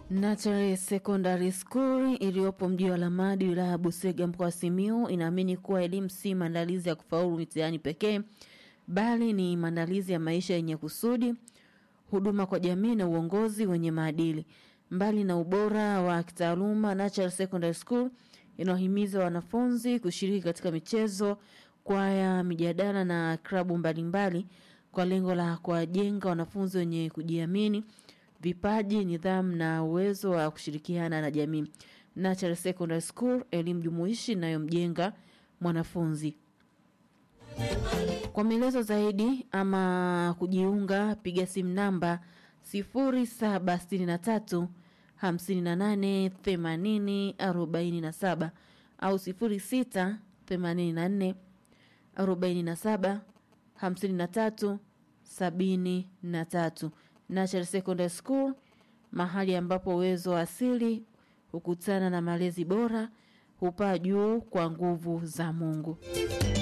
Natare Secondary School iliyopo mji wa Lamadi wilaya ya Busega mkoa wa Simiyu inaamini kuwa elimu si maandalizi ya kufaulu mitihani pekee bali ni maandalizi ya maisha yenye kusudi, huduma kwa jamii na uongozi wenye maadili. Mbali na ubora wa kitaaluma, Natural Secondary School inawahimiza wanafunzi kushiriki katika michezo, kwaya, mijadala na klabu mbalimbali kwa lengo la kuwajenga wanafunzi wenye kujiamini, vipaji, nidhamu na uwezo wa kushirikiana na jamii. Natural Secondary School, elimu jumuishi inayomjenga mwanafunzi. Kwa maelezo zaidi ama kujiunga, piga simu namba 0763 58 80 47 au 06 84 47 53 73. Natural Secondary School, mahali ambapo uwezo wa asili hukutana na malezi bora, hupaa juu kwa nguvu za Mungu.